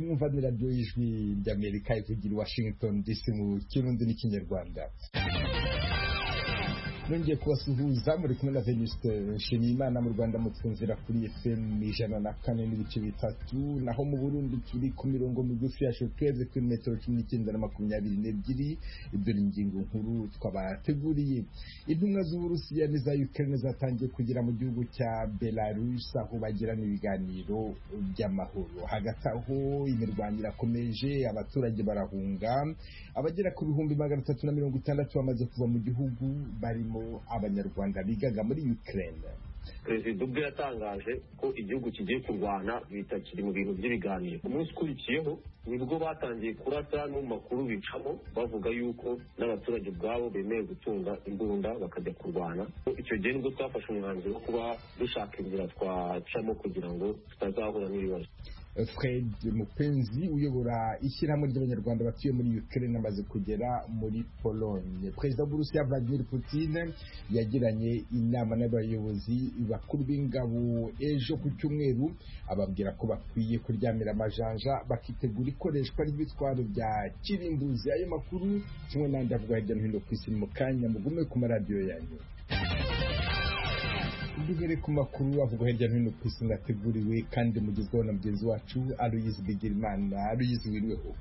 mwumva niraryo y'ijwi ry'amerika ivugira i washington dc mu kirundi n'ikinyarwanda nongeye kubasuhuza muri kumwe na venuste nshimiyimana mu rwanda mutwumvira kuri fm ijana na kane n'ibice bitatu naho mu burundi turi ku mirongo migufi ya shokeze kuri metero cumi n'icyenda na makumyabiri n'ebyiri ibyo ni ingingo nkuru twabateguriye intumwa z'uburusiya n'iza ukraine zatangiye kugera mu gihugu cya belarus aho bagirana ibiganiro by'amahoro hagati aho imirwano irakomeje abaturage barahunga abagera ku bihumbi magana atatu na mirongo itandatu bamaze kuva mu gihugu barimo abanyarwanda bigaga muri ukraine perezida ubwe yatangaje ko igihugu kigiye kurwana bitakiri mu bintu by'ibiganiro umunsi ukurikiyeho nibwo batangiye kurasa no mu makuru bicamo bavuga yuko n'abaturage ubwabo bemeye gutunga imbunda bakajya kurwana icyo gihe nibwo twafashe umwanzuro wo kuba dushaka inzira twacamo kugira ngo tutazahura n'ibibazo fred mupenzi uyobora ishyirahamwe ry'abanyarwanda batuye muri ukraine amaze kugera muri pologne perezida w'uburusiya vladimir putin yagiranye inama n'abayobozi bakuru b'ingabo ejo ku cyumweru ababwira ko bakwiye kuryamira amajanja bakitegura ikoreshwa ry'ibitwaro bya kirimbuzi ayo makuru kimwe n'andi avugwa hirya no hino ku isi mu kanya mugume ku maradiyo yanyu duhere ku makuru avuga hirya no hino ku isi ngateguriwe kandi mugezweho na mugenzi wacu aruyizi bigirimana aruyizi wiriweho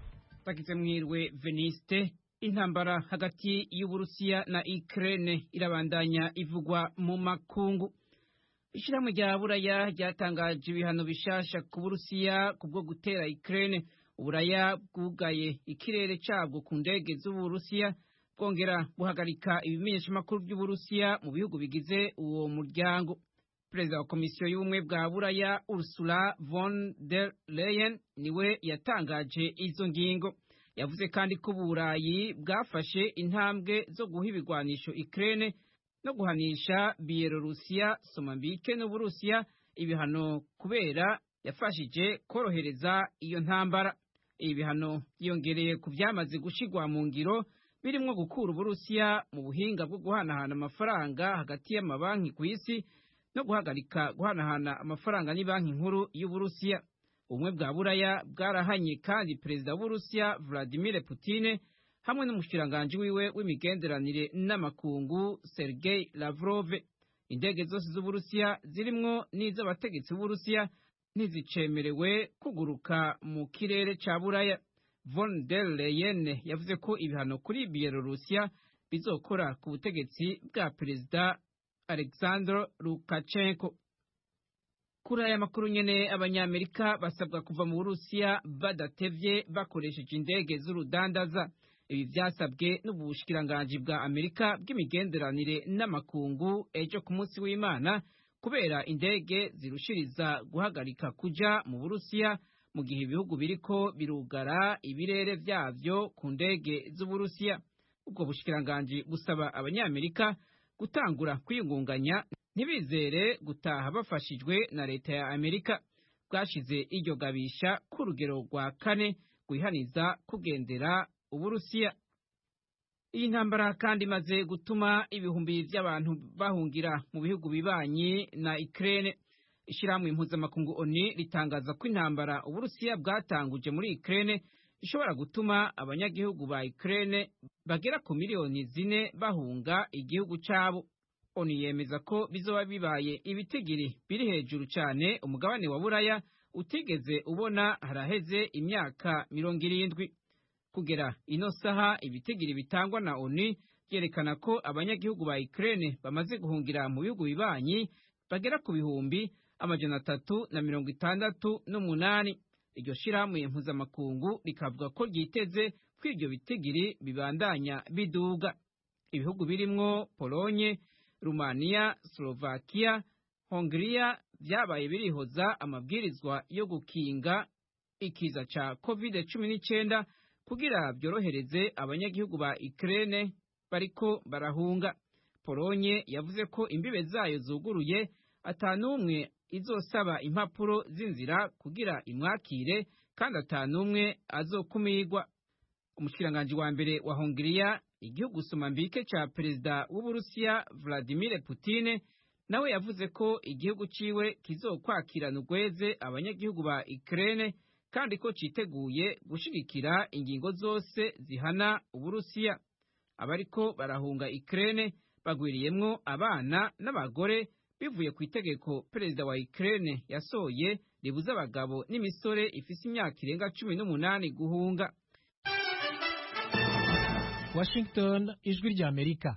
bagize mwirwe veniste intambara hagati y'uburusiya na ukraine irabandanya ivugwa mu makungu ishyirahamwe rya buraya ryatangaje ibihano bishasha ku burusiya kubwo gutera ukraine uburaya bwugaye ikirere cabwo ku ndege z'uburusiya bwongera guhagarika ibimenyeshamakuru by'uburusiya mu bihugu bigize uwo muryango perezida wa komisiyo y'ubumwe bwa buraya ursula von der leyen niwe yatangaje izo ngingo yavuze kandi ko uburayi bwafashe intambwe zo guha ibigwanisho ikirere no guhanisha biyelorusiya somambike n'uburusiya ibihano kubera yafashije korohereza iyo ntambara ibi bihano byiyongereye ku byamaze gushigwa mu ngiro birimo gukura uburusiya mu buhinga bwo guhanahana amafaranga hagati y'amabanki ku isi no guhagarika guhanahana amafaranga n'ibanki nkuru y'uburusiya ubumwe bwa buraya bwarahanye kandi perezida w'uburusiya vladimir putin hamwe n'umushikiranganji wiwe w'imigenderanire n'amakungu sergei lavrov indege zose z'uburusiya zirimwo n'iz'abategetsi b'uburusiya ntizicemerewe kuguruka mu kirere ca buraya von der Leyen yavuze ko ibihano kuri Bielorusiya bizokora ku butegetsi bwa perezida Alexander Lukashenko. Kuri aya makuru nyene abanyamerika basabwa kuva mu Burusiya badatevye bakoresheje indege z'urudandaza. Ibi vyasabwe n'ubushikiranganji bwa Amerika bw'imigenderanire n'amakungu ejo ku munsi w'Imana kubera indege zirushiriza guhagarika kuja mu Burusiya mu gihe ibihugu biriko birugara ibirere byabyo ku ndege z'uburusiya ubwo bushikiranganji busaba abanyamerika gutangura kwiyungunganya ntibizere gutaha bafashijwe na leta ya amerika bwashize iryo gabisha ku rugero rwa kane rwihaniza kugendera uburusiya iyi ntambara kandi imaze gutuma ibihumbi by'abantu bahungira mu bihugu bibanyi na ikirere ishyirahamwe impuzamakungu oni ritangaza ko intambara uburusiya bwatanguje muri ikirere ishobora gutuma abanyagihugu ba ikirere bagera ku miliyoni zine bahunga igihugu cyabo oni yemeza ko bizoba bibaye ibitigiri biri hejuru cyane umugabane wa buraya utigeze ubona haraheze imyaka mirongo irindwi kugera ino saha ibitigiri bitangwa na oni byerekana ko abanyagihugu ba ikirere bamaze guhungira mu bihugu bibanyi bagera ku bihumbi amajana atatu na mirongo itandatu n'umunani iryo shirahamwe mpuzamakungu rikavuga ko ryiteze ko ibyo bitigiri bibandanya biduga ibihugu birimwo polonye rumaniya slovakiya hongiriya byabaye birihoza amabwirizwa yo gukinga ikiza cya covid cumi n'icyenda kugira byorohereze abanyagihugu ba ikirere bariko barahunga polonye yavuze ko imbibe zayo zuguruye atanumwe izosaba impapuro z'inzira kugira imwakire kandi atanumwe azokumirwa umushikiranganji wa mbere wa hongiriya igihugu somambike ca perezida w'uburusiya vladimir putin nawe yavuze ko igihugu ciwe kizokwakirana ugweze abanyagihugu ba ikirene kandi ko cyiteguye gushigikira ingingo zose zihana uburusiya abariko barahunga ikirere bagwiriyemwo abana n'abagore bivuye ku itegeko perezida wa ikirere yasohoye ribuza abagabo n'imisore ifise imyaka irenga cumi n'umunani guhunga washington ijwi ry'amerika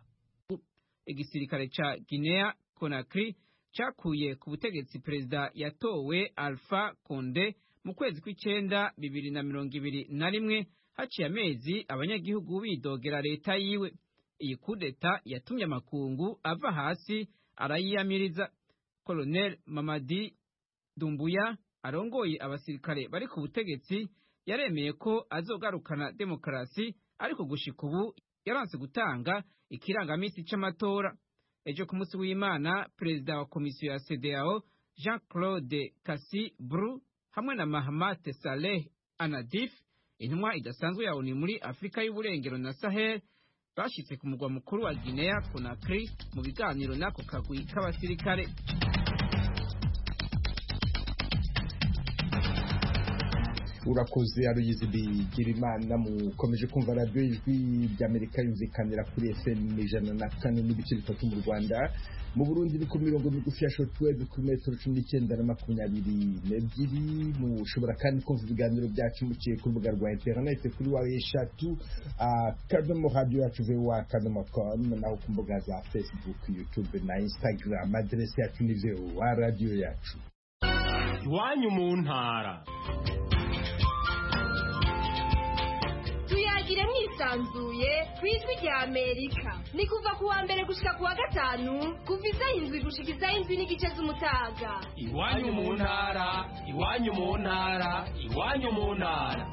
igisirikare ca guinea conakry cakuye ku butegetsi perezida yatowe alpha conde mu kwezi kw'icenda bibiri na mirongo ibiri na rimwe haciye amezi abanyagihugu bidogera leta yiwe iyi kudeta yatumye amakungu ava hasi arayiyamiriza colonel mamadi dumbuya arongoye abasirikare bari ku butegetsi yaremeye ko azogarukana demokarasi ariko gushika ubu yaranse gutanga ikirangamisi c'amatora ejo ku munsi w'imana perezida wa komisiyo ya cedeao jean claude kasi bru hamwe na Mahamat Saleh Anadif, intumwa idasanzwe ya ONU muri Afrika y'Uburengero na Sahel, bashitse ku mugwa mukuru wa Guinea Conakry mu biganiro n'ako kagwi k'abasirikare. urakoze aruyizi bigira imana mukomeje kumva radiyo ijwi ry'amerika yumvikanira kuri fm ijana na kane n'ibice bitatu mu rwanda mu burundi ni ku mirongo migufi ya shortwave kuri metero cumi n'icyenda na makumyabiri n'ebyiri mushobora kandi kumva ibiganiro byacu muciye ku rubuga rwa interinete kuri wa eshatu akadomo radiyo yacu vowa akadomo komu naho ku mbuga za facebook youtube na instagram aderesi yacu ni vowa radiyo yacu iwanyu mu ntara tuyagire mwisanzuye ku ijwi rya amerika ni kuva ku wa mbere gushika ku wa gatanu kuva isaha indwi gushika isaha indwi n'igice z'umutaga iwanyu mu ntara iwanyu mu ntara iwanyu mu ntara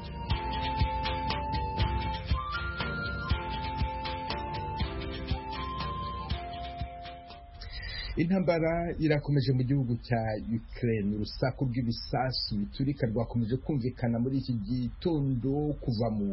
intambara irakomeje mu gihugu cya Ukraine urusaku rw'ibisasu biturika rwakomeje kumvikana muri iki gitondo kuva mu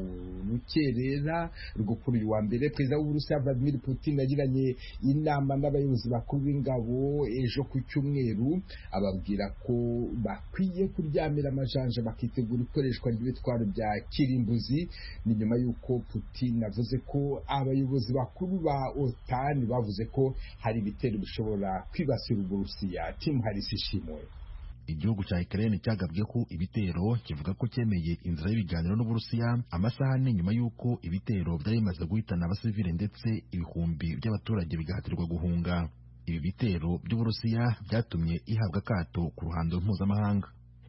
rukerera rwo kuri uyu wa mbere perezida w'uburusiya Vladimir Putin yagiranye inama n'abayobozi bakuru b'ingabo ejo ku cyumweru ababwira ko bakwiye kuryamira amajanja bakitegura ikoreshwa ry'ibitwaro bya kirimbuzi ni nyuma y'uko Putin avuze ko abayobozi bakuru ba OTAN bavuze ko hari ibitero bishobora kwibasira uburusiya timu harisi ishimwe igihugu cya Ukraine cyagabwe ku ibitero kivuga ko cyemeye inzira y'ibiganiro n'Uburusiya amasaha ane nyuma y'uko ibitero byari bimaze guhitana abasivile ndetse ibihumbi by'abaturage bigahatirwa guhunga ibi bitero by'Uburusiya byatumye ihabwa akato ku ruhando mpuzamahanga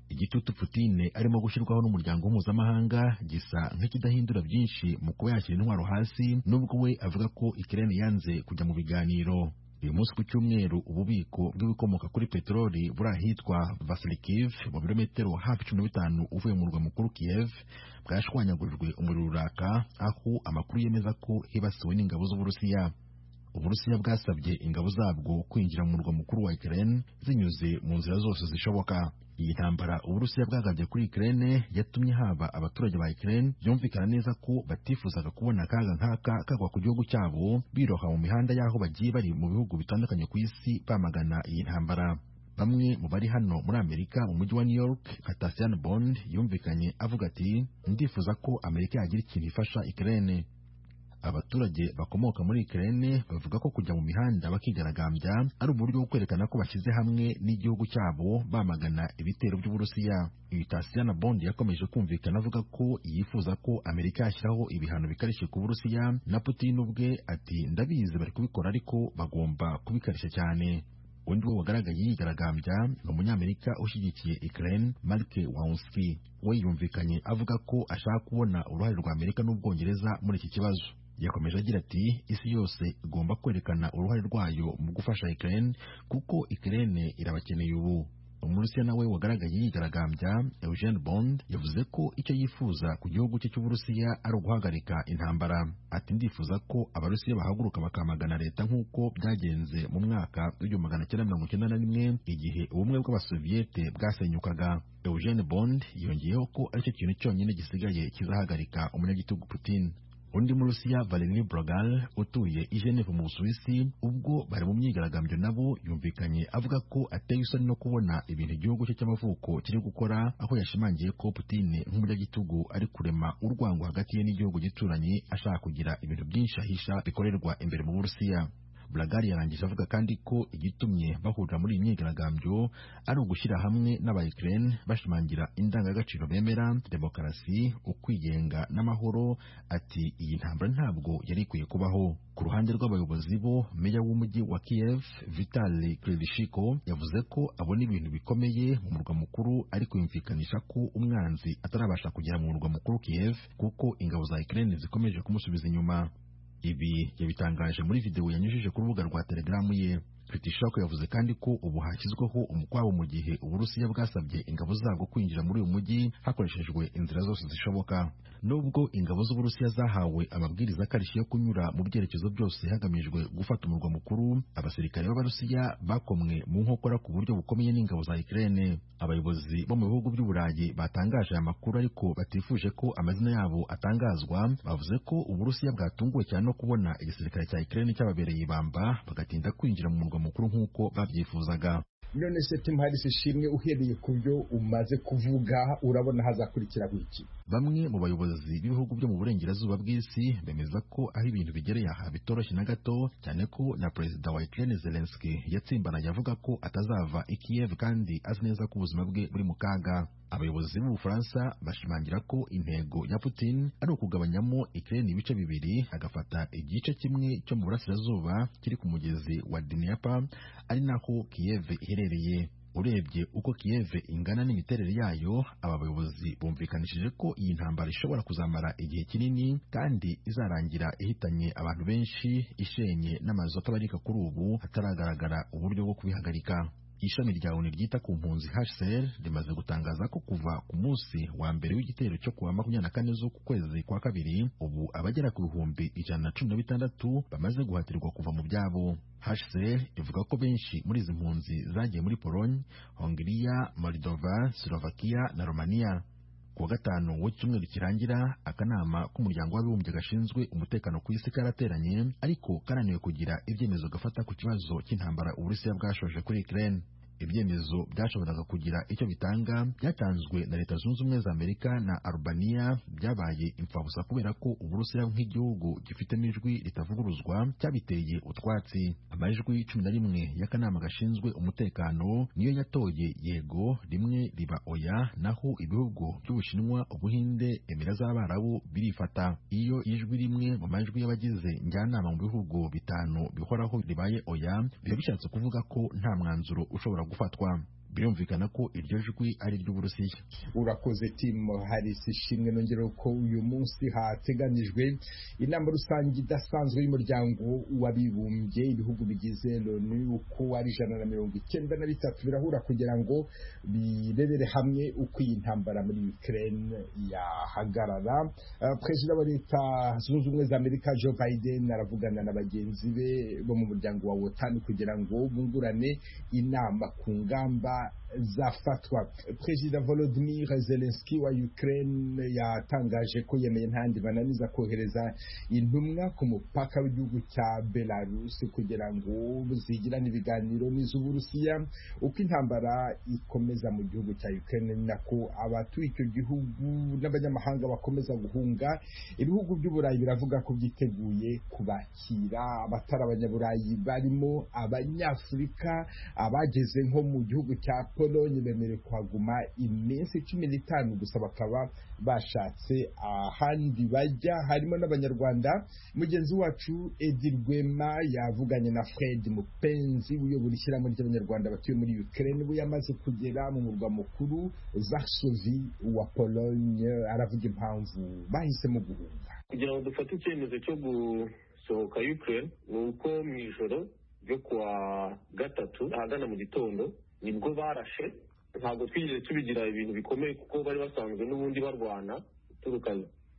igitutu Putin arimo gushyirwaho n'umuryango mpuzamahanga gisa nk'ikidahindura byinshi mu kuba yashyira intwaro hasi nubwo we avuga ko Ukraine yanze kujya mu biganiro uyu munsi ku cyumweru ububiko bw'ibikomoka kuri peteroli buri ahitwa vasilikiv mu birometero hafi cumi na bitanu uvuye mu murwa mukuru kiyev bwashwanyagurijwe umuriro uraka aho amakuru yemeza ko hibasiwe n'ingabo z'uburusiya uburusiya bwasabye ingabo zabwo kwinjira mu murwa mukuru wa ukraine zinyuze mu nzira zose zishoboka iyi ntambara uburusiya bwagabye kuri ukraine yatumye haba abaturage ba ukraine byumvikana neza ko batifuzaga kubona akaga nk'aka kagwa ku gihugu cyabo biroha mu mihanda y'aho bagiye bari mu bihugu bitandukanye ku isi bamagana iyi ntambara bamwe mu bari hano muri amerika mu mujyi wa new york nka tasian bond yumvikanye avuga ati ndifuza ko amerika yagira ikintu ifasha ukraine abaturage bakomoka muri Ukraine bavuga ko kujya mu mihanda bakigaragambya ari uburyo bwo kwerekana ko bashyize hamwe n'igihugu cyabo bamagana ibitero by'Uburusiya. Uyu Tasiana Bond yakomeje kumvikana avuga ko yifuza ko Amerika yashyiraho ibihano bikarishye ku Burusiya na Putin ubwe ati ndabizi bari kubikora ariko bagomba kubikarishya cyane. undi wo wagaragaye yigaragambya ni umunyamerika ushyigikiye Ukraine Mark Wawunski we yumvikanye avuga ko ashaka kubona uruhare rwa Amerika n'Ubwongereza muri iki kibazo yakomeje agira ati isi yose igomba kwerekana uruhare rwayo mu gufasha Ukraine kuko Ukraine irabakeneye ubu umurusiya nawe wagaragaye yigaragambya Eugene Bond yavuze ko icyo yifuza ku gihugu cye cy'uburusiya ari uguhagarika intambara ati ndifuza ko abarusiya bahaguruka bakamagana leta nk'uko byagenze mu mwaka w'igihumbi magana cyenda mirongo icyenda na rimwe igihe ubumwe bw'abasoviyete bwasenyukaga Eugene Bond yongeyeho ko aricyo kintu cyonyine gisigaye kizahagarika umunyagitugu Putin undi mu rusiya valerie brogal utuye i geneve mu busuwisi ubwo bari mu myigaragambyo nabo yumvikanye avuga ko ateye isoni no kubona ibintu igihugu cye cy'amavuko kiri gukora aho yashimangiye ko putine nk'umunyagitugu ari kurema urwango hagati ye n'igihugu gituranyi ashaka kugira ibintu byinshi ahisha bikorerwa imbere mu burusiya Blagari yarangije avuga kandi ko igitumye bahurira muri iyi myigaragambyo ari ugushyira hamwe n'abayikirene bashimangira indangagaciro bemera demokarasi ukwigenga n'amahoro ati iyi ntambara ntabwo yari ikwiye kubaho ku ruhande rw'abayobozi bo meya w'umujyi wa Kiev Vitali Klitschko yavuze ko abona ibintu bikomeye mu murwa mukuru ari kuyumvikanisha ko umwanzi atarabasha kugera mu murwa mukuru Kiev kuko ingabo za Ukraine zikomeje kumusubiza inyuma ibi yabitangaje muri videwo yanyujije ku rubuga rwa telegaramu ye Kritishaku yavuze kandi ko ubu hashyizweho umukwabo mu gihe uburusiya bwasabye ingabo zabwo kwinjira muri uyu mujyi hakoreshejwe inzira zose zishoboka nubwo ingabo z'uburusiya zahawe amabwiriza akarishye yo kunyura mu byerekezo byose hagamijwe gufata umurwa mukuru abasirikare b'abarusiya bakomwe mu nkokora ku buryo bukomeye n'ingabo za Ukraine abayobozi bo mu bihugu by'u Burayi batangaje aya makuru ariko batifuje ko amazina yabo atangazwa bavuze ko uburusiya bwatunguwe cyane no kubona igisirikare cya Ukraine cyababereye ibamba bagatinda kwinjira mu murwa mukuru nk'uko babyifuzaga none se tim harris ishimwe uhereye ku byo umaze kuvuga urabona hazakurikira iki bamwe mu bayobozi b'ibihugu byo mu burengerazuba bw'isi bemeza ko aho ibintu bigereye aha bitoroshye na gato cyane ko na perezida wa Ukraine Zelensky yatsimbaraye avuga ko atazava i Kiev kandi azi neza ko ubuzima bwe buri mu kaga abayobozi b'ubufaransa bashimangira ko intego ya Putin ari ukugabanyamo Ukraine ibice bibiri agafata igice kimwe cyo mu burasirazuba kiri ku mugezi wa Dnieper ari naho Kiev iherereye urebye uko Kiev ingana n'imiterere yayo aba bayobozi bumvikanishije ko iyi ntambara ishobora kuzamara igihe kinini kandi izarangira ihitanye abantu benshi ishenye n'amazu atabarika kuri ubu hataragaragara uburyo bwo kubihagarika ishami rya ONU ryita ku mpunzi HCR rimaze gutangaza ko kuva ku munsi wa mbere w'igitero cyo kuwa makumyabiri na kane z'uku kwezi kwa kabiri ubu abagera ku bihumbi ijana na cumi na bitandatu bamaze guhatirwa kuva mu byabo HCR ivuga ko benshi muri izi mpunzi zagiye muri Pologne, Hongiriya, Moldova, Slovakia na Romania kuwa gatanu w'icyumweru kirangira akanama k'umuryango w'abibumbye gashinzwe umutekano ku isi karateranye ariko kananiwe kugira ibyemezo gafata ku kibazo cy'intambara uburusiya bwashoje kuri Ukraine ibyemezo byashoboraga kugira icyo bitanga byatanzwe na leta zunze ubumwe za amerika na arubaniya byabaye imfabusa kubera ko uburusiya nk'igihugu gifitemo ijwi ritavuguruzwa cyabiteye utwatsi amajwi cumi na rimwe y'akanama gashinzwe umutekano niyo yatoye yego rimwe riba oya naho ibihugu by'ubushinwa ubuhinde emira z'abarabu birifata iyo ijwi rimwe mu majwi y'abagize njyanama mu bihugu bitanu bihoraho ribaye oya biba bishatse kuvuga ko nta mwanzuro ushobora gufatwa birumvikana ko iryo jwi ari iry'uburusiya urakoze timu harisi ishimwe nongera ko uyu munsi hateganyijwe inama rusange idasanzwe y'umuryango w'abibumbye ibihugu bigize loni uko ari ijana na mirongo icyenda na bitatu birahura kugira ngo birebere hamwe uko iyi ntambara muri ukraine yahagarara Uh, perezida wa leta zunze ubumwe za amerika joe biden aravugana na bagenzi be bo mu muryango wa wotani kugira ngo bungurane inama ku ngamba zafatwa perezida volodimir zelenski wa ukraine yatangaje ko yemeye ntandi bananiza kohereza intumwa ku mupaka w'igihugu cya belarus kugira ngo zigirane ibiganiro n'iz'uburusiya uko intambara ikomeza mu gihugu cya ukraine ni nako abatuye icyo gihugu n'abanyamahanga bakomeza guhunga ibihugu by'uburayi biravuga ko byiteguye kubakira abatari abanyaburayi barimo abanyafurika abageze nko mu gihugu cya polonye bemerewe kuhaguma iminsi cumi n'itanu gusa bakaba bashatse ahandi bajya harimo n'abanyarwanda mugenzi wacu edi rwema yavuganye na fred mupenzi uyobora ishyirahamwe ry'abanyarwanda batuye muri ukraine we yamaze kugera mu murwa mukuru varsovi wa polonye aravuga impamvu bahisemo guhunga kugira ngo dufate icyemezo cyo gusohoka ukraine ni uko mu ijoro ryo kuwa gatatu ahagana mu gitondo nibwo barashe ntabwo twigeze tubigira ibintu bikomeye kuko bari basanzwe n'ubundi barwana uturuka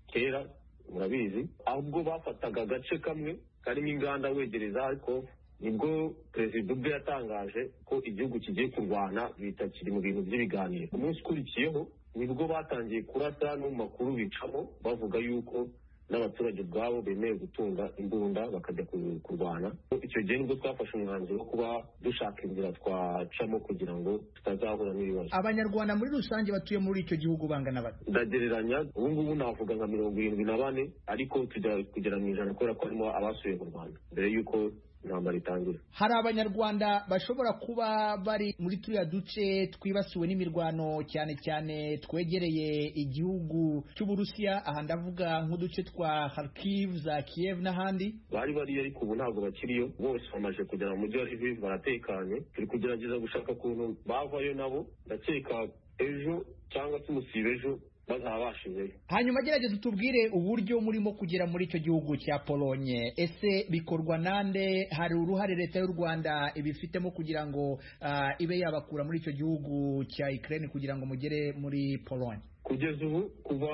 kera murabizi ahubwo bafataga agace kamwe karimo inganda wegereza ariko nibwo perezida ubwe yatangaje ko igihugu kigiye kurwana bita kiri mu bintu by'ibiganiro umunsi ukurikiyeho nibwo batangiye kurasa no mu makuru bicamo bavuga yuko n'abaturage ubwabo bemeye gutunga imbunda bakajya ku- kurwana icyo gihe nibwo twafashe umwanzuro wo kuba dushaka inzira twacamo kugira ngo tutazahura n'ibibazo abanyarwanda muri rusange batuye muri icyo gihugu bangana bate ndagereranya ubu ngubu navuga nka mirongo irindwi na bane ariko tujya kugera mu ijana kubera ko harimo abasubiye mu rwanda mbere y'uko intambara itangira hari abanyarwanda bashobora kuba bari muri turiya duce twibasiwe n'imirwano cyane cyane twegereye igihugu cy'uburusiya aha ndavuga nk'uduce twa Kharkiv za Kiev n'ahandi bari bariyo ariko ubu ntabwo bakiriyo bose bamaze kugera mu mujyi wa Lviv baratekanye turi kugerageza gushaka ukuntu bavayo nabo ndakeka ejo cyangwa se umusiba ejo bazabashizeyo hanyuma gerageza utubwire uburyo murimo kugera muri icyo gihugu cya polonye ese bikorwa nande hari uruhare leta y'u rwanda ibifitemo kugira ngo ah, ibe yabakura muri icyo gihugu cya Ukraine kugira ngo mugere muri polonye kugeza ubu kuva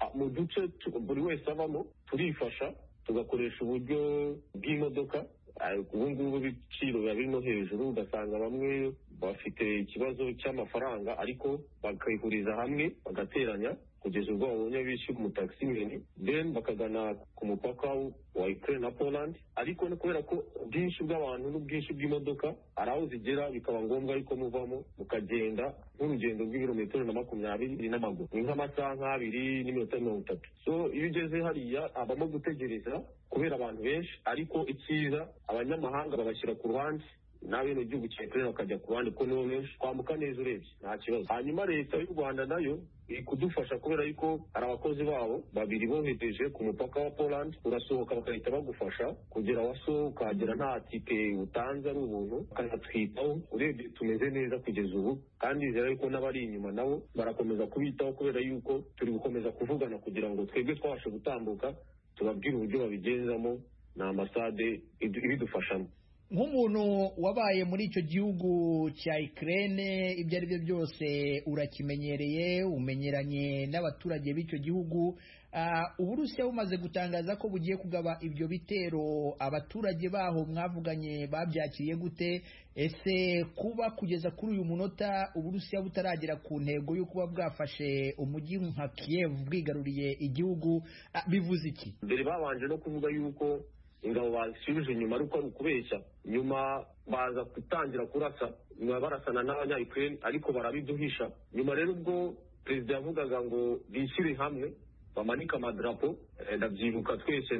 a, mu duce tu- buri wese avamo turifasha tugakoresha uburyo bw'imodoka Ah, ubu ngubu ibiciro biba birimo hejuru ugasanga bamwe bafite ikibazo cy'amafaranga ariko bakayihuriza hamwe bagateranya kugeza ubwo babonye bishyura umutakisimeni then bakagana ku mupaka w- wa Ukraine na Poland ariko no kubera ko ubwinshi bw'abantu n'ubwinshi bw'imodoka hari aho zigera bikaba ngombwa ariko muvamo mukagenda nk'urugendo rw'ibirometero na makumyabiri n'amaguru ni nk'amasaha nk'abiri n'iminota mirongo itatu so iyo ugeze hariya habamo gutegereza kubera abantu benshi ariko icyiza abanyamahanga babashyira ku ruhande n'abenegihugu gihugu cya Ukraine bakajya ku ruhande kuko nibo benshi twambuka neza urebye nta kibazo hanyuma leta y'u rwanda nayo iri kudufasha kubera yuko hari abakozi babo babiri bohereje ku mupaka wa poland urasohoka bagahita bagufasha kugera waso ukahagera nta tike utanze ari ubuntu bakanatwitaho urebye tumeze neza kugeza ubu kandi bizera yuko n'abari inyuma nabo barakomeza kubitaho kubera yuko turi gukomeza kuvugana kugira ngo twebwe twabashe gutambuka tubabwire uburyo babigenzamo na ambasade idu- ibidufashamo nk'umuntu wabaye muri icyo gihugu cya Ukraine ibyo ari byo byose urakimenyereye umenyeranye n'abaturage b'icyo gihugu Ah, uburusiya bumaze gutangaza ko bugiye kugaba ibyo bitero abaturage baho mwavuganye babyakiriye gute ese kuba kugeza kuri uyu munota uburusiya butaragera ku ntego yo kuba bwafashe umujyi nka Kiev bwigaruriye igihugu ah, bivuze iki mbere babanje no kuvuga yuko ingabo basubije inyuma ari uko ari ukubeshya nyuma baza gutangira kurasa nyuma barasana n'abanyayukraine ariko barabiduhisha nyuma rero ubwo perezida yavugaga ngo bishyire hamwe bamanike amadarapo eh, ndabyibuka twese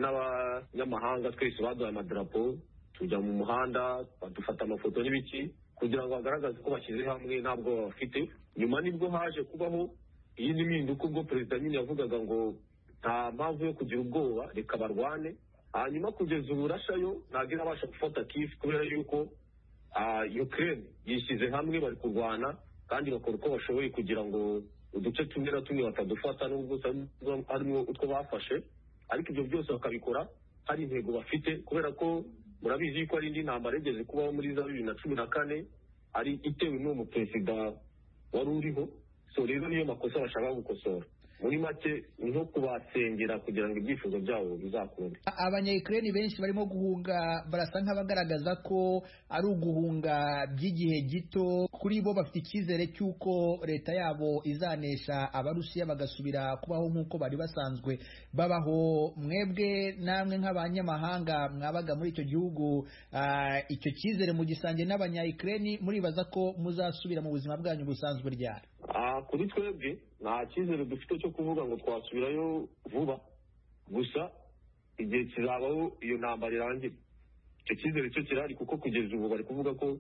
n'abanyamahanga twese baduhaye amadarapo tujya mu muhanda badufata amafoto n'ibiki kugira ngo bagaragaze ko bashyize hamwe nta bwoba bafite nyuma nibwo haje kubaho iyi ni impinduka ubwo perezida nyine yavugaga ngo nta mpamvu yo kugira ubwoba reka barwane hanyuma kugeza ubu rashayo ntabwo irabasha gufata kifu kubera yuko ah, ukraine yishyize hamwe bari kurwana kandi bakora uko bashoboye kugira ngo uduce tumwe na tumwe batadufata nubwo usanga harimo utwo bafashe ariko ibyo byose bakabikora hari intego bafite kubera ko murabizi yuko hari indi ntambara yigeze kubaho muri za bibiri na cumi na kane ari itewe n'uwo muperezida wari uriho so rero niyo makosa bashaka gukosora muri make ni nko kubasengera kugira ngo ibyifuzo byabo bizakunde abanyayikireni benshi barimo guhunga barasa nk'abagaragaza ko ari uguhunga by'igihe gito kuri bo bafite icyizere cy'uko leta yabo izanesha abarusiya bagasubira kubaho nk'uko bari basanzwe babaho mwebwe namwe nk'abanyamahanga mwabaga muri icyo gihugu ah, icyo cyizere mugisangiye n'abanyayikireni muribaza ko muzasubira mu buzima bwanyu busanzwe ryari Ah, kuri twebwe nta cyizere dufite cyo kuvuga ngo twasubirayo vuba gusa igihe kizabaho iyo ntambara irangira icyo cyizere cyo kirahari kuko kugeza ubu bari kuvuga ko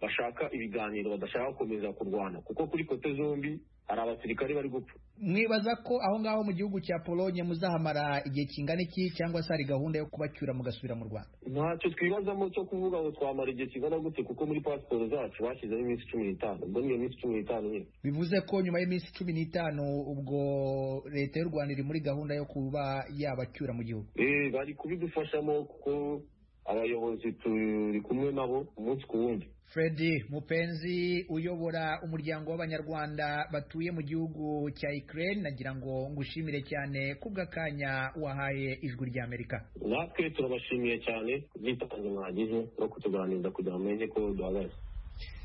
bashaka ibiganiro badashaka gukomeza kurwana kuko kuri kote zombi hari abasirikare bari gupfa mwibaza ko aho ngaho mu gihugu cya polonye muzahamara igihe kingana iki cyangwa se hari gahunda yo kubacyura mugasubira mu rwanda ntacyo twibazamo cyo kuvuga ngo twamara igihe kingana gute kuko muri pasiporo zacu bashyizemo iminsi cumi n'itanu ubwo niyo minsi cumi n'itanu nyine bivuze ko nyuma y'iminsi cumi n'itanu ubwo leta y'u rwanda iri muri gahunda yo kuba yabacyura mu gihugu Eh, bari kubidufashamo kuko abayobozi turi kumwe nabo umunsi ku wundi fred mupenzi uyobora umuryango w'abanyarwanda batuye mu gihugu cya ukraine nagira ngo ngushimire cyane kubw'akanya wahaye ijwi ry'amerika natwe turabashimiye cyane ubwitange mwagize no kutuganiriza kugira ngo mumenye ko duhagaze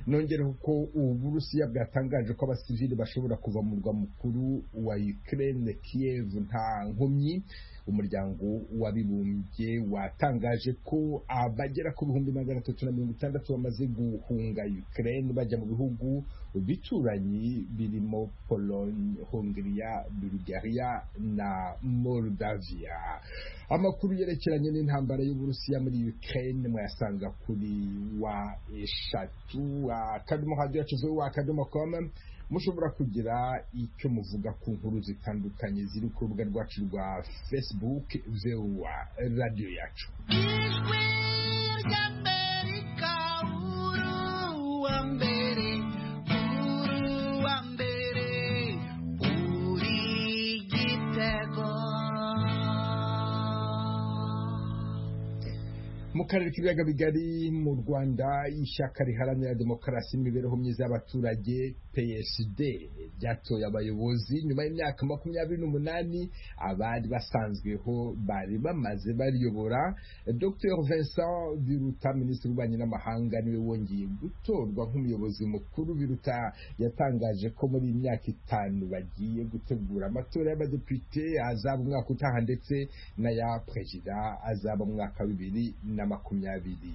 nongereho ko uburusiya bwatangaje ko abasivili bashobora kuva mu murwa mukuru wa Ukraine Kiev nta nkomyi umuryango w'abibumbye watangaje ko abagera ku bihumbi magana atatu na mirongo itandatu bamaze guhunga Ukraine bajya mu bihugu bicuranyi birimo Pologne, Hongria, Bulgaria na Moldavia amakuru yerekeranye n'intambara y'uburusiya muri Ukraine mwayasanga kuri wa eshatu akadomo hadiyo yacuzeho wa akadomo komu mushobora kugira icyo muvuga ku nkuru zitandukanye ziri ku rubuga rwacu rwa facebook vewa radiyo yacu mu karere k'ibiyaga bigari mu rwanda ishyaka riharanira demokarasi n'imibereho myiza y'abaturage psd ryatoye abayobozi nyuma y'imyaka makumyabiri n'umunani abari basanzweho bari bamaze bariyobora dr vincent biruta minisitiri w'ububanyi n'amahanga niwe wongeye gutorwa nk'umuyobozi mukuru biruta yatangaje ko muri iyi myaka itanu bagiye gutegura amatora y'abadepite azaba umwaka utaha ndetse n'aya perezida azaba umwaka bibiri na makumyabiri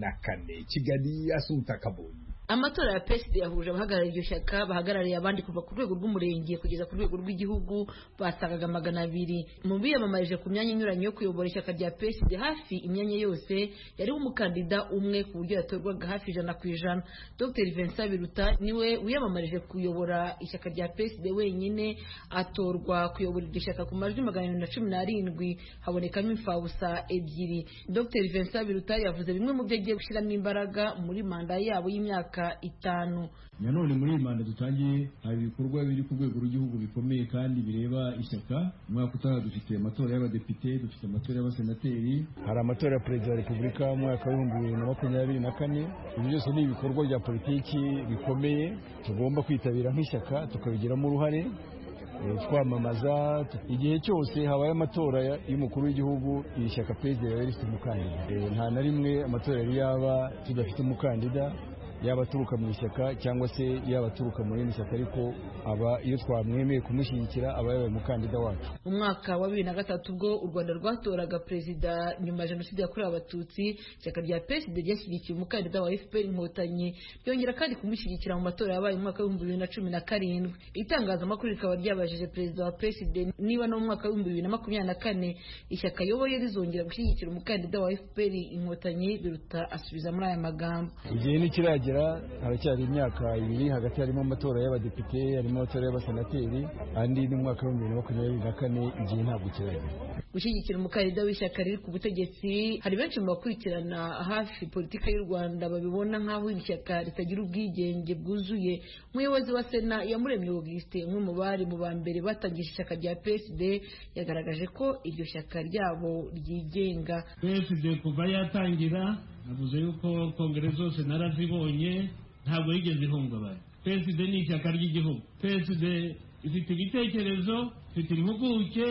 na kane kigali asuhuta kabonye amatora ya peside yahuje abahagarariye iryo shyaka bahagarariye abandi kuva ku rwego rw'umurenge kugeza ku rwego rw'igihugu basabaga magana abiri mu biyamamarije ku myanya inyuranye yo kuyobora ishyaka rya peside hafi imyanya yose yariho umukandida umwe ku buryo yatorwaga hafi ijana ku ijana dr vincent biruta niwe wiyamamarije kuyobora ishyaka rya peside wenyine atorwa kuyobora iryo shyaka ku majwi magana abiri na cumi n'arindwi habonekamo imfabusa ebyiri dr vincent biruta yavuze bimwe mu byo agiye gushyiramo imbaraga muri manda yabo y'imyaka imyaka itanu nanone muri iyi manda dutangiye hari ibikorwa biri ku rwego rw'igihugu bikomeye kandi bireba ishyaka umwaka utaha dufite amatora y'abadepite dufite amatora y'abasenateri hari amatora ya perezida wa repubulika umwaka w'ibihumbi bibiri na makumyabiri na kane ibi byose ni ibikorwa bya politiki bikomeye tugomba kwitabira nk'ishyaka tukabigiramo uruhare twamamaza igihe cyose habaye amatora y'umukuru w'igihugu iri shyaka perezida yari rifite umukandida nta na rimwe amatora yari yaba tudafite umukandida yaba aturuka mu ishyaka cyangwa se yaba aturuka mu rindi shyaka ariko aba iyo twamwemeye kumushyigikira aba yabaye umukandida wacu umwaka wa bibiri na gatatu ubwo u rwanda rwatoraga perezida nyuma ya jenoside yakorewe abatutsi ishyaka rya peside ryashyigikiye umukandida wa fpr inkotanyi ryongera kandi kumushyigikira mu matora yabaye umwaka w'ibihumbi bibiri na cumi na karindwi itangazamakuru rikaba ryabajije perezida wa peside niba no mu mwaka w'ibihumbi bibiri na makumyabiri na kane ishyaka ayoboye rizongera gushyigikira umukandida wa fpr inkotanyi biruta asubiza muri aya magambo igihe ntikiragera haracyari imyaka ibiri hagati harimo amatora y'abadepite harimo amatora y'abasenateri andi n'umwaka w'ibihumbi bibiri na makumyabiri na kane igihe ntabwo kiragera gushyigikira umukandida w'ishyaka riri ku butegetsi hari benshi mu bakurikirana hafi politiki y'u rwanda babibona nk'aho iri shyaka ritagira ubwigenge bwuzuye umuyobozi wa sena yamuremye augusite umwe mu bari mu ba mbere batangije ishyaka rya psd yagaragaje ko iryo shyaka ryabo ryigenga psd kuva yatangira navuze yuko kongere zose narazibonye ntabwo yigeze ihungabana psd ni ishyaka ry'igihugu psd ifite ibitekerezo ifite impuguke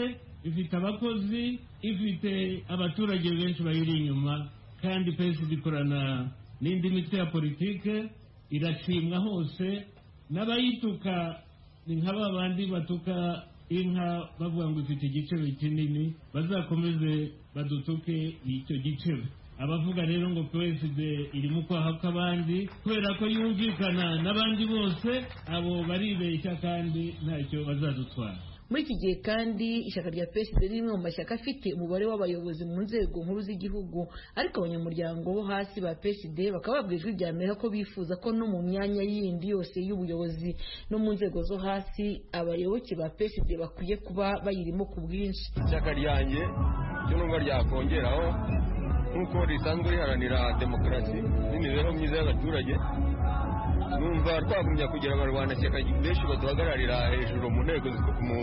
ifite abakozi ifite abaturage benshi bayiri inyuma kandi psd ikorana n'indi mitwe ya politike irashimwa hose n'abayituka ni nka ba bandi batuka inka bavuga ngo ifite igicebe kinini bazakomeze badutuke icyo gicebe abavuga rero ngo perezida irimo kwaha kw'abandi kubera ko yumvikana n'abandi bose abo baribeshya kandi ntacyo bazadutwara muri iki gihe kandi ishyaka rya peside ni rimwe mu mashyaka afite umubare w'abayobozi mu nzego nkuru z'igihugu ariko abanyamuryango bo hasi ba peside bakaba babwira ijwi rya mbere ko bifuza ko no mu myanya yindi yose y'ubuyobozi no mu nzego zo hasi abayoboke ba peside bakwiye kuba bayirimo ku bwinshi ishyaka ryanjye cyo n'ubwo ryakongeraho nk'uko risanzwe riharanira demokarasi n'imibereho myiza y'abaturage numva twagumya kugira abarwanashyaka benshi baduhagararira hejuru mu nteko mu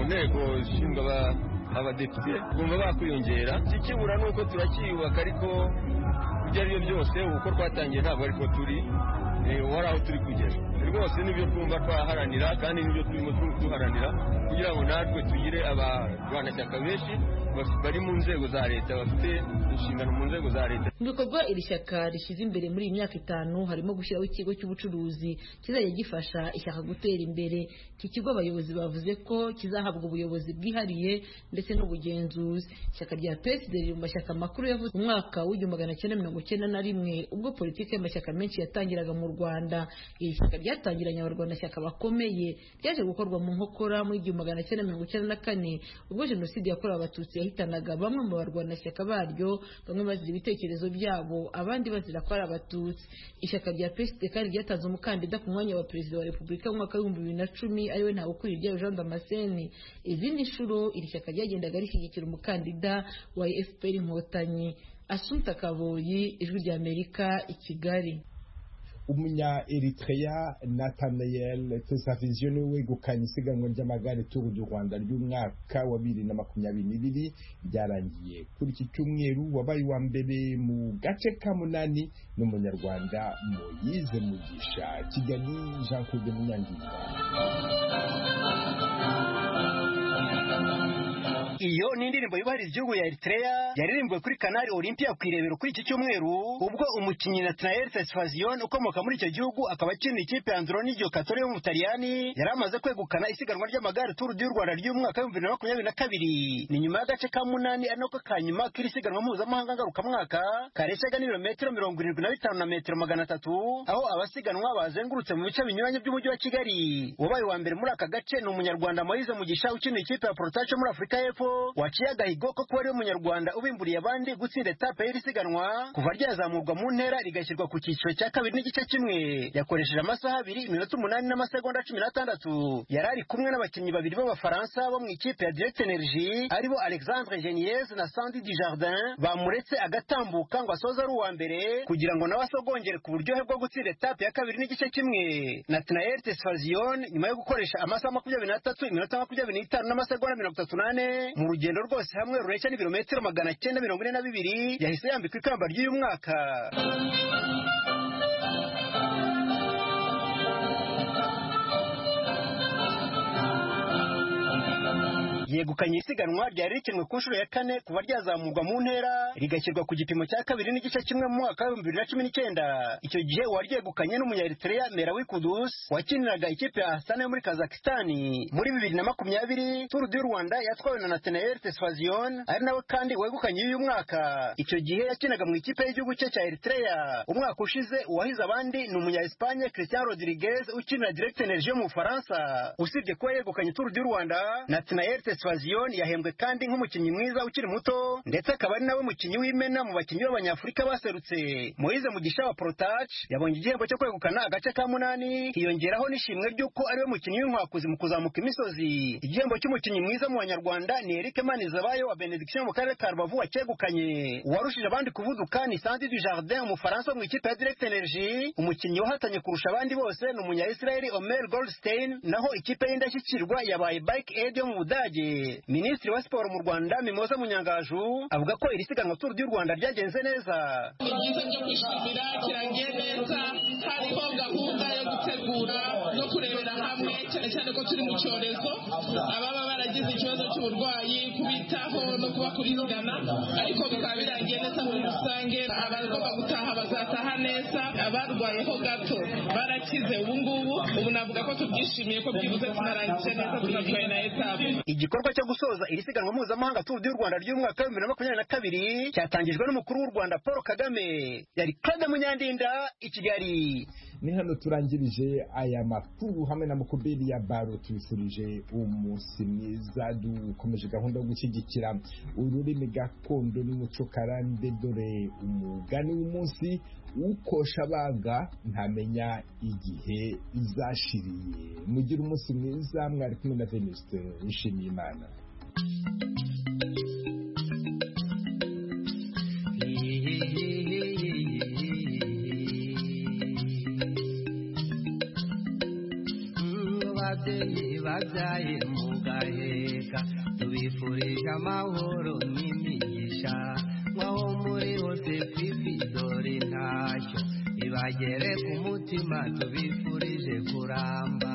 nteko zishinzwe abadepite bumva bakwiyongera ikibura ni uko turacyiyubaka ariko ibyo ari byo byose uko twatangiye ntabwo ariko turi wari aho turi kugera rwose nibyo twumva twaharanira kandi nibyo turimo duharanira kugira ngo natwe tugire abarwanashyaka benshi bari mu nzego za leta bafite inshingano mu nzego za leta mu bikorwa iri shyaka rishyize imbere muri iyi myaka itanu harimo gushyiraho ikigo cy'ubucuruzi kizajya gifasha ishyaka gutera imbere iki kigo abayobozi bavuze ko kizahabwa ubuyobozi bwihariye ndetse n'ubugenzuzi ishyaka rya peside riri mu mashyaka makuru yavuze mu mwaka w'igihumbi magana cyenda mirongo cyenda na rimwe ubwo politiki y'amashyaka menshi yatangiraga mu rwanda iri shyaka ryatangiranye abarwanashyaka bakomeye ryaje gukorwa mu nkokora muri igihumbi magana cyenda mirongo icyenda na kane ubwo jenoside yakorewe abatutsi yahitanaga bamwe mu barwanashyaka baryo bamwe bazira ibitekerezo byabo abandi bazira ko ari abatutsi ishyaka rya psd kandi ryatanze umukandida ku mwanya wa perezida wa repubulika mu mwaka w'ibihumbi bibiri na cumi ariwe ntawukuriye ibyayo jean damascene izindi nshuro iri shyaka ryagendaga rishyigikira umukandida wa fpr inkotanyi asunta kaboyi ijwi ry'amerika i kigali umunya eritrea natanayel tusaviziyo niwe wegukanye isiganwa ry'amagare turu du rwanda ry'umwaka wa bibiri na makumyabiri n'ibiri ryarangiye kuri iki cyumweru wabaye uwa mbere mu gace ka munani n'umunyarwanda moyize mugisha kigali jean claude munyangiza iyo ni indirimbo yubahiriza igihugu ya Eritrea yaririmbwe kuri Canal Olympia ku irebero kuri iki cyumweru ubwo umukinnyi Nathaniel Fesfazion ukomoka muri icyo gihugu akaba akina ikipe ya Andronigio Catone yo mu Butaliyani yari amaze kwegukana isiganwa ry'amagare Tour du Rwanda ry'umwaka w'ibihumbi bibiri na makumyabiri na kabiri ni nyuma y'agace ka munani ari nako ka nyuma k'iri siganwa mpuzamahanga ngarukamwaka kareshaga n'ibirometero mirongo irindwi na bitanu na metero magana atatu aho abasiganwa bazengurutse mu bice binyuranye by'umujyi wa Kigali uwabaye uwa mbere muri aka gace ni umunyarwanda Moise Mugisha ukina ikipe ya Protacho muri Afurika y'Epfo waciye agahigo ko kuba ari umunyarwanda ubimburiye abandi gutsinda etape y'iri siganwa kuva ryazamurwa mu ntera rigashyirwa ku cyiciro cya kabiri n'igice kimwe yakoresheje amasaha abiri iminota umunani n'amasegonda cumi n'atandatu yari ari kumwe n'abakinnyi babiri b'abafaransa bo mu ikipe ya direct energy aribo alexandre geniez na sandi dijardin bamuretse agatambuka ngo asoze ari uwa mbere kugira ngo nawe asogongere ku buryohe bwo gutsinda etape ya kabiri n'igice kimwe natanael tesfazion nyuma yo gukoresha amasaha makumyabiri n'atatu iminota makumyabiri n'itanu n'amasegonda mirongo itatu n'ane mu rugendo rwose hamwe rurenshya n'ibirometero magana cyenda mirongo ine na bibiri yahise yambikwa ikamba ry'uyu mwaka yegukanye isiganwa ryari rikinwe ku nshuro ya kane kuba ryazamurwa mu ntera rigashyirwa ku gipimo cya kabiri n'igice kimwe mu mwaka w'ibihumbi bibiri na cumi n'icyenda icyo gihe uwaryegukanye n'umunyaeritrea merawi kudus wakiniraga ikipe ya hasana yo muri kazakistani muri bibiri na makumyabiri turu du rwanda yatwawe na nathanael tesfazion ari nawe kandi wegukanye uyu mwaka icyo gihe yakinaga mu ikipe y'igihugu cye cya eritrea umwaka ushize uwahize abandi ni umunya-espanye christian rodriguez ukinira direct energie yo mu bufaransa usibye kuba yegukanye turu du rwanda nathanael tesfazion Swazion yahembwe kandi nk'umukinnyi mwiza ukiri muto ndetse akaba ari nawe mukinnyi w'imena mu bakinnyi b'abanyafurika baserutse Moise Mugisha wa Protach yabonye igihembo cyo kwegukana agace ka munani hiyongeraho n'ishimwe ry'uko ariwe mukinnyi w'inkwakuzi mu kuzamuka imisozi igihembo cy'umukinnyi mwiza mu banyarwanda ni Eric Manizabayo wa Benediction mu karere ka Rubavu wacyegukanye uwarushije abandi kuvuduka ni Sandi du Jardin umufaransa mu ikipe ya Direct Energy umukinnyi wahatanye kurusha abandi bose ni umunya-Israeli Omer Goldstein naho ikipe y'indashyikirwa yabaye Bike Aid yo mu Budage minisitiri wa siporo mu rwanda mimoza munyangaju avuga ko iri siganwa turu ry'u rwanda ryagenze neza ni byiza byo kwishimira kirangiye neza hariho gahunda yo gutegura no kurebera hamwe cyane cyane ko turi mu cyorezo ababa baragize ikibazo cy'uburwayi kubitaho no kubakurikirana ariko bikaba birangiye neza muri rusange abagomba gutaha bazataha neza abarwayeho gato barakize ubungubu ubu navuga ko tubyishimiye ko byibuze tunarangije neza tunatwaye na etape igikorwa cyo gusoza iri siganwa mpuzamahanga turu du rwanda ry'umwaka w'ibihumbi bibiri na makumyabiri na kabiri cyatangijwe n'umukuru w'u rwanda paul kagame yari claude munyandinda i kigali ni hano turangirije aya makuru hamwe na mukubiri ya baro tubifurije umunsi mwiza dukomeje gahunda yo gushyigikira ururimi gakondo n'umuco karande dore umugani w'umunsi ukosha abanga ntamenya igihe izashiriye mugire umunsi mwiza mwari kumwe na venuste wishimiye imana ababyeyi babyaye mu gaheka tubifurije amahoro n'imigisha nkaho muri hose fifi dore ntacyo ibagere ku mutima tubifurije kuramba